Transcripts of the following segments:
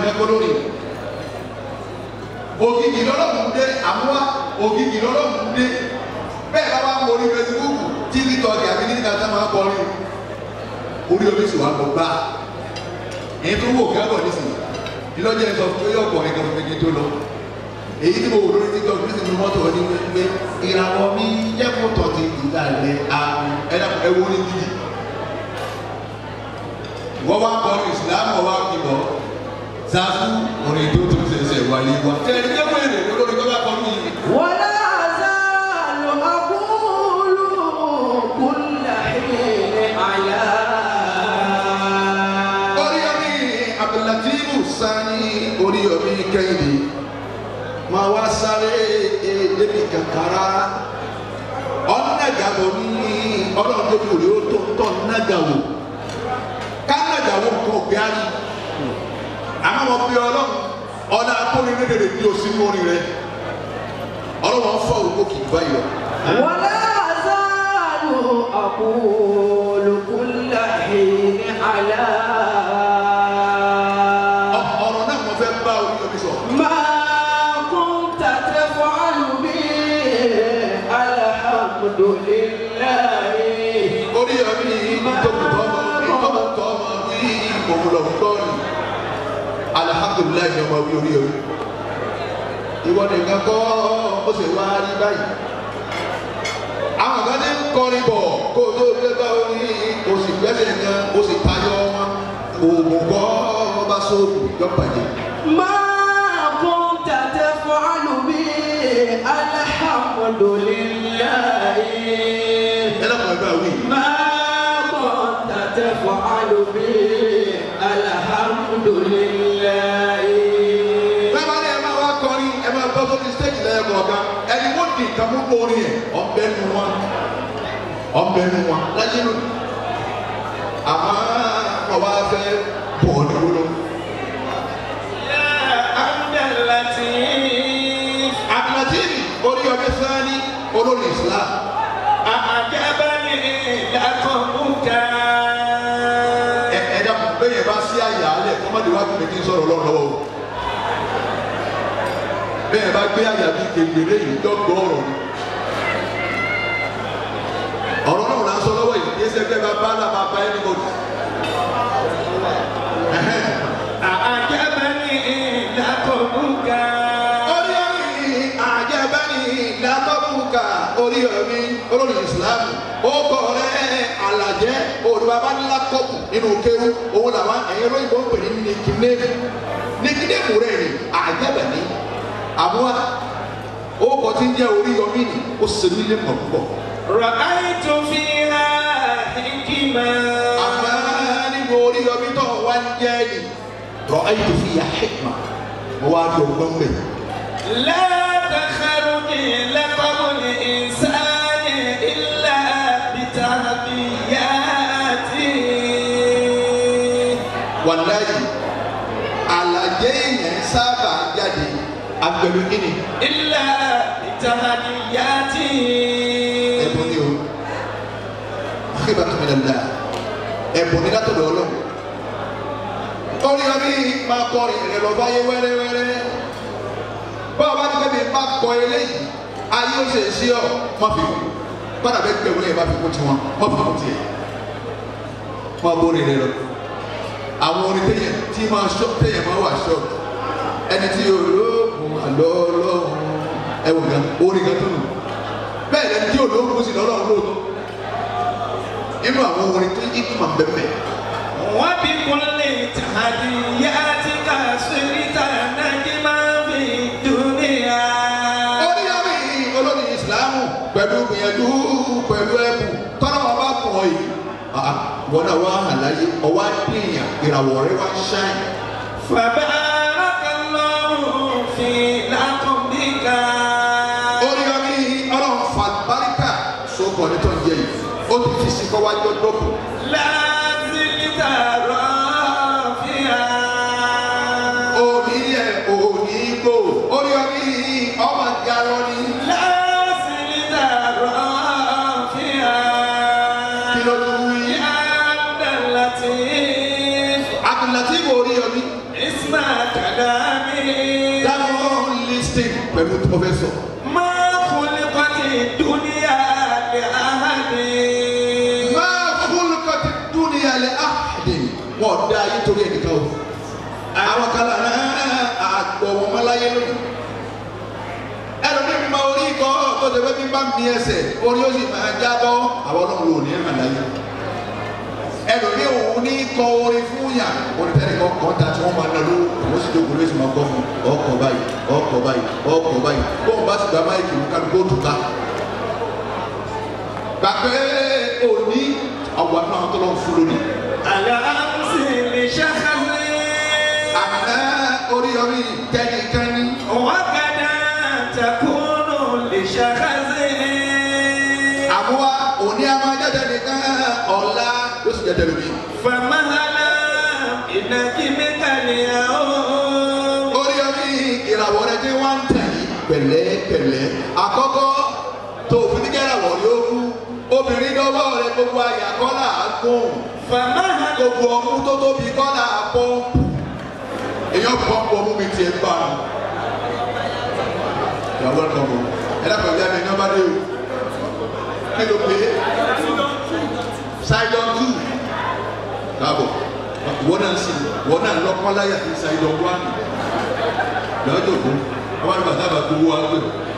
nìkan kọ́ lórí ògidì lọ́lọ́mù dé àmúwá ògidì lọ́lọ́mù dé bẹ́ẹ̀ bá wà ń wọlé fesibúùkù tíbi tọ́ọ̀gì àbí nígbà tá máa kọrin orí omi sì wà gbọ́ gbà èyí tó wò kẹ́kọ̀ọ́ nísìnyí ìlọ́jẹ́ sọ fún yóò kọrin kan fún mi tó lọ èyí tí mo wò lórí tiktok ní sinmi mọ́tò ní pé ìràwọ̀ mi jẹ́ kó tọ̀ ti ìgbà rẹ̀ àmì ẹ̀dá ẹ̀wọ̀ ní dídì wọ́n wá kọrin ìsìlámù wá kíbọ̀ sáfù orin tó tún ṣẹ̀ṣẹ̀ wáyé wá. tẹ̀lé ní ẹ̀wọ̀n èrè lórí tó bá kọrin yìí. ولا أزال أقول كل حين على oríyomi abdulatifu sani oríyomi kẹ́hìndé máa wá sáré débi kankara ọ̀nàgàwọ̀ ní ọlọ́run tó kù rí ó tó tọ̀ nàgàwọ̀ kánàgàwọ̀ nǹkan ọ̀gbẹ́rì àmọ́ wọn bí ọlọ́run ọ̀nà akórinlédèrè bí o sí mórí rẹ ọlọ́run fọ òkú kì í báyọ̀ ولا أزال أقول كل حين على ọ̀rọ̀ náà mo fẹ́ bá oríyomi sọ. ما كنت تفعل به الحمد لله oríyomi ìtòkùtọ́mọ ìtòkùtọ́mọ ní ìmọ̀mùlọ̀gbọ́n alihamudulilayi ni ọmọ wí oríyomi ìwọ nìkan kọ́ ó sì wá rí báyìí àwọn kan ní kọrin bọ̀ kó o tó gbé bá orí o sì gbẹ́sẹ̀ kan o sì tayọ wọn oògùn kọ́ ọba sóòlù yọ̀pàdé ما كنت تفعل به الحمد لله ẹ lọ́kàn ẹgbẹ́ àwìn ما كنت تفعل به الحمد لله bẹ́ẹ̀ ni ẹ máa wá kọrin ẹ máa bọ́ sórí stage lẹ́yìn kọ̀ọ̀kan ẹni wọ́n di nǹkan mú orin ẹ̀ ọ̀bẹ nu wọn ọ̀bẹ nu wọn láyé nu àmọ́ ọba fẹ́ bọ̀ ní wúlò. عبد اللطيف àbùnàtìrì orí ọdẹ sani olórí islam أعجبني لقبك ẹ ẹ dàpọ̀ bẹ́ẹ̀ yẹn bá sí àyà alẹ̀ kọ́mọdé wá kí mi sọ̀rọ̀ lọ́wọ́ o bẹ́ẹ̀ bá gbé àyà bíi kékeré yìí dọ́gbọ́ ọ̀rọ̀ ni ọ̀rọ̀ náà là ń sọ lọ́wọ́ yìí yé sẹ́gbẹ́ bá bá náà máa bá ẹni mọ̀tò. أعجبني لقبك orí orí àjẹbẹ́ni látọ́kùnkà orí omi olórí ìsìlámù ó kọ rẹ alàjẹ olùbàbá ńlá kọ́pù nínú kéwú òun làwọn ẹ̀yìn olóyìnbó ń pè ní nìkínémù nìkínémù rẹ̀ ni àjẹbẹ́ni àmúwá ó kọ tí ń jẹ́ orí omi ni ó sì ní ilé mọ̀ púpọ̀. رأيت فيها حكمة àmọ́ nínú orí omi tó wá ń jẹ́ ni rọ ayé tó fi yà hikma mo wá rí ọgbọ́n bẹ́ẹ̀. لا تخرج لقب الإنسان إلا بتهدياته wàláyé alàjẹ yẹn sábà jáde agbẹ̀lú kíni إلا بتهدياته ẹ̀bùn ni o àkébà tó mi dàda ẹ̀bùn ni látọ̀dọ̀ ọlọ́run orí ọbí máa kọ ìrìn lọ báyé wẹ́rẹ́wẹ́rẹ́ bá a bá ti kẹ́bi bá kọ eléyìí ayé ó ṣe é sí ọ má fi kú padà bẹ́ẹ̀ gbẹ̀wò lẹ́yìn bá fi kú tiwọn má fi kú tiẹ̀ má bóri rẹ lọ àwọn orin téyàn tí máa ṣọ téyàn máa wà ṣọ ẹni tí olóògùn àlọ́ ọlọ́run ẹwọ gan orin gan tó nù bẹ́ẹ̀ lẹni tí olóògùn sì lọ́lọ́run lóòótọ́ nínú àwọn orin tó yí kí máa bẹ̀bẹ̀ وبكل تهدياتك صرت نجما في الدنيا orí orí olórí ìsìlámù pẹ̀lú gbìyànjú pẹ̀lú ẹ̀bùn tọ́lá wọn bá kọ̀ ọ́ yìí Ah, wọn náà wá hàn láyé ọwọ́ àdéhìyàn ìràwọ̀ rẹ wá ṣáìn فبارك الله في لقبك orí orí ọlọ́run fàlùbáríkà sókàn ní tó ń jẹ yìí ó ti fi sí kọ́wájú ọdọ́kù لا زلت رافعا òní yẹ òní gbò orí orí ọmọ ìyàrá ni لا زلت رافعا kí ló tún wí. يا عبد اللطيف Abdulatif orí orí اسمك pẹ̀lú tí mo fẹ́ sọ. ما خلقت الدنيا لأحد máa fúlùkọ́ ti dúnìyà lẹ́ àdè wọ́n dá ayé torí ẹnìkan o. àwọn kan lára àgbọ̀ wọn máa láyé lónìí. ẹlòmíì mi máa orí ikọ̀ tó ṣe pé bí bá mi ẹsẹ̀ orí ó sì máa jábọ́ àwọn ọlọ́run ò ní ẹ̀ máa láyé. ẹlòmíì òun ní kọ orin fún yà onítẹ̀rẹ̀ kan kọ́ ta tí wọ́n máa lọ ló òun sì dókòó lóṣù máa kọ́ fún ọkọ̀ báyìí ọkọ̀ báyìí ọkọ̀ báyìí bóun bá sì gba máìkì mú kálukó tó ká gbàgbé òní àwọn àna tó lọ fún lónìí. على أمس لشخص àná oríyọrí kẹ́nikẹ́ni وغدا تكون لشخص àmúwá òní a máa jáde nìkan ọ̀la ló sì jáde lómi. فمهلا بنجمك اليوم oríyọrí ìràwọ̀ rẹ tí wọ́n ń tẹ̀ yìí pẹ̀lẹ́pẹ̀lẹ́ àkọ́kọ́ tó òfin ní kẹ́ràwọ̀ yóò kú obìnrin dọ́wọ́ rẹ gbogbo àyà kọ́là gùn فمهلا gbogbo ọmú tó tóbi kọ́là pọ́ǹpù èèyàn pọ́ǹpù ọmú mi tiẹ̀ ń bá a. You are welcome o. ẹ dákọ̀ ìyá mi ní ọba dé o. kí ló pé Sidon two káàbọ̀ wọ́n náà sì wọ́n náà lọ́kọ́ láyà ní Sidon one lọ́jọ́ kó wọ́n bá sábà gbowó àgbẹ̀.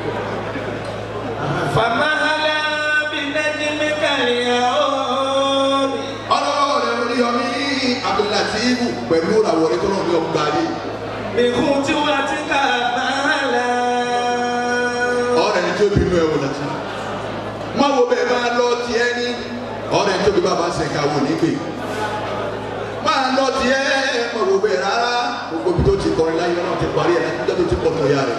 فمهلا بنجمك اليوم ọlọ́wọ́ rẹ̀ orí ọmí Abdulatifu pẹ̀lú ìràwọ̀ rẹ̀ tó náà ní ọgbà yìí. بخطوتك مهلا ọ̀rẹ́ ní tí ó bínú ẹ̀ wò láti. má wo bẹ́ẹ̀ máa lọ tiẹ̀ ní ọ̀rẹ́ ní tóbi bàbá ṣẹ̀ka wò nígbè. máa lọ tiẹ̀ má wo bẹ́ẹ̀ rárá gbogbo ibi tó ti kọrin láyé náà ti parí ẹ̀ láti tó ti pọ̀ nù ya rẹ̀.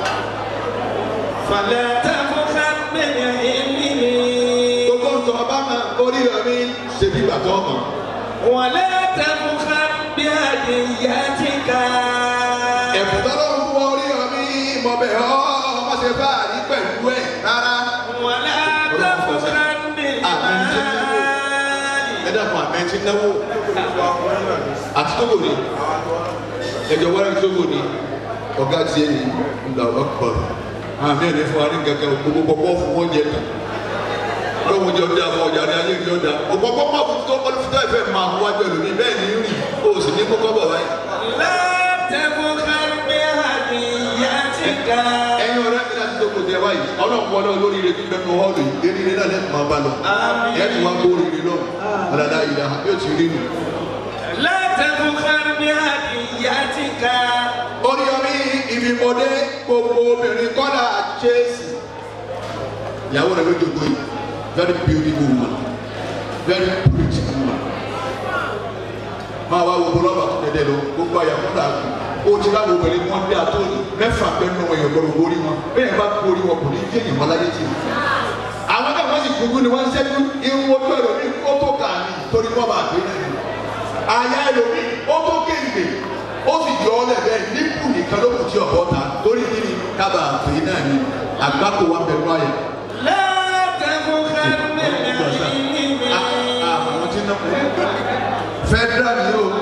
فلا تبخل من علمه gbogbo nǹkan ọba máa orí ọmí ṣe bí bàtọ́ ọmọ. ولا تبخل بهديتك ẹ̀bùn tọ́lọ́ ń fún orí ọmí mọ̀ bẹ́ẹ̀ ọ́ má ṣe bá àrí pẹ̀lú ẹ̀ rárá. ولا تبخل بالمال ẹ dàpọ̀ àmẹ́tí náwó àti tóbò ni ẹjọ wẹ́rẹ́ tóbò ni ọ̀gá tiẹ̀ ní ìgbà ọ̀pọ̀ àmì ẹ̀rẹ́ fún wa ní kankan gbogbo pọ̀pọ̀ fún wọn jẹ tán lọ́wọ́ jẹ ọjà fún ọjà ní ayé ìjọ ọjà òpópó pọ̀ fún tó kọ́lù fún ẹ̀fẹ̀ máa wá jẹ lómi bẹ́ẹ̀ ni rìn o sì ní kókó bọ̀ báyìí. لا تبخل بهديتك ẹ̀yin ọ̀rẹ́ mi láti tókò tẹ wáyìí ọlọ́run wọlé olórí rẹ bí bẹ́ẹ̀ hall yìí eré rẹ náà lẹ́kùn máa bá lọ Àmín. ẹ̀ tún wá kó oríire lọ ọ̀dàdà ìlà yóò ti rí nù. لا تبخل بهديتك oríyọmí ìfimọdé gbogbo obìnrin kọ́dà chelsea ìyàwó rẹ̀ ló dògbò yìí very beautiful woman very pretty woman máa wá gbogbo rọ́bà tó dẹ́dẹ́ lọ gbogbo àyàwó rà kù ó ti láwọn obìnrin wọn dé àtọ́ni mẹ́fà pẹ́ẹ́nu wọn èèyàn gbọ́dọ̀ borí wọn bẹ́ẹ̀ bá borí wọn kò ní jẹ́ èèyàn mọ́láyé tì í àwọn náà wọ́n sì kúkú ni wọ́n ń ṣẹ́jú irun ojú ẹlòmíì ó tó kà ní torí wọ́n bá gbé náà ni àyà ẹlòmíì ó tó kéǹgbè ó sì jọ ọ́ lẹ́bẹ̀ẹ́ nípù nìkan ló kù tí ọ̀bọ ta torí kí ni kábà àfẹ́ náà ni àgbákò wa bẹ̀rù àyà. لا تبخل بالعلم àwọn tí náà fẹ́dúrà ni yóò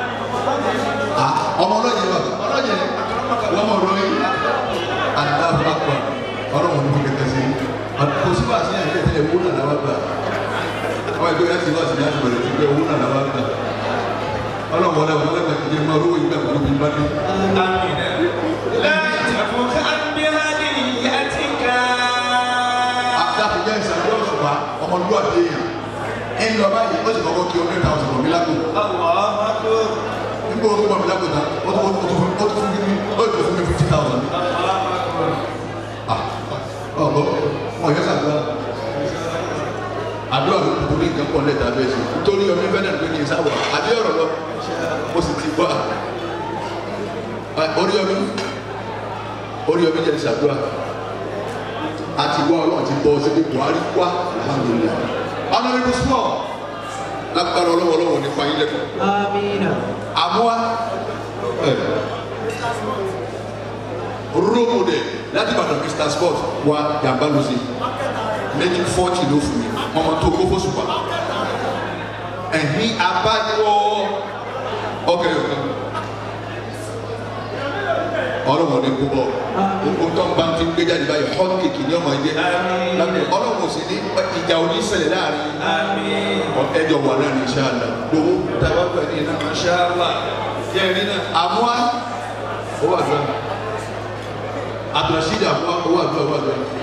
ọmọ ọlọ́yìn wa ọlọ́yìn wọ́n mọ̀ ọ̀rọ̀ yìí aláàbò àpà ọ̀rọ̀ wọn ni wọ́n kẹ̀kẹ́ sí kò sí wàásù yẹn kẹ̀kẹ́ tẹ̀lé owó náà làwọn gbà àwọn ẹgbẹ́ yẹn ti wàásù yẹn ti bẹ̀rẹ̀ ti gbé owó náà làwọn gbà ọlọ́run wọlé wọn lẹ́gbẹ̀ẹ́ ti jẹ́ máa rówó ìgbà pẹ̀lú bí bá dé. لا تبخل بهديتك àtàkùn jẹ́ ìsàlẹ̀ ọ̀ṣùpá ọmọlúwàbí èèyàn ń lọ báyìí ó sì kọ́kọ́ kí ọdún ìta ọ̀sán mi lágbo الله أكبر nígbà ó tó wà mí lágbo tán ó tó ó tó fún ó tó fún mi ó tó fún mi fifty thousand. ọ̀gbọ́n wọn yẹ sàgbà àdúrà ló kúkú ní nǹkan pọ̀ lẹ́tà bẹ́ẹ̀ sí nítorí ọmọ ìfẹ́ náà pé kì í sáwọ̀ àbí ọ̀rọ̀ lọ mo sì ti gbọ́ orí ọmọ orí ọmọ jẹ́ ìṣàdúrà àti wá ọlọ́run ti bọ́ síbi buhari wá alhamdulilayi honourable small lágbára ọlọ́wọ́ ọlọ́wọ́ nípa yín lẹ́kọ̀ọ́ Amina. àmúwá rómù dẹ̀ láti bàtà mr sport wa jàmbá ló sí méjì fọ́ọ̀tì ló fún mi ọmọ tó kó fóṣù pa ẹ̀hín abájọ́ ọkẹ́ ọ̀kan ọlọ́run ní kú bọ̀ o tó ń bá ti gbé jáde báyìí hot cake ní ọmọ ẹ̀jẹ̀ Àmín. ọlọ́run ò sì ní ìjà oníṣẹ̀lẹ̀ láàrin Àmín. ẹjọ wà náà ní sàlá gbowó tàbá pẹ̀lú iná Masha Allah. Jẹ́rìí náà. àmúwá owó àdúrà àtúnṣídà àmúwá owó àdúrà owó àdúrà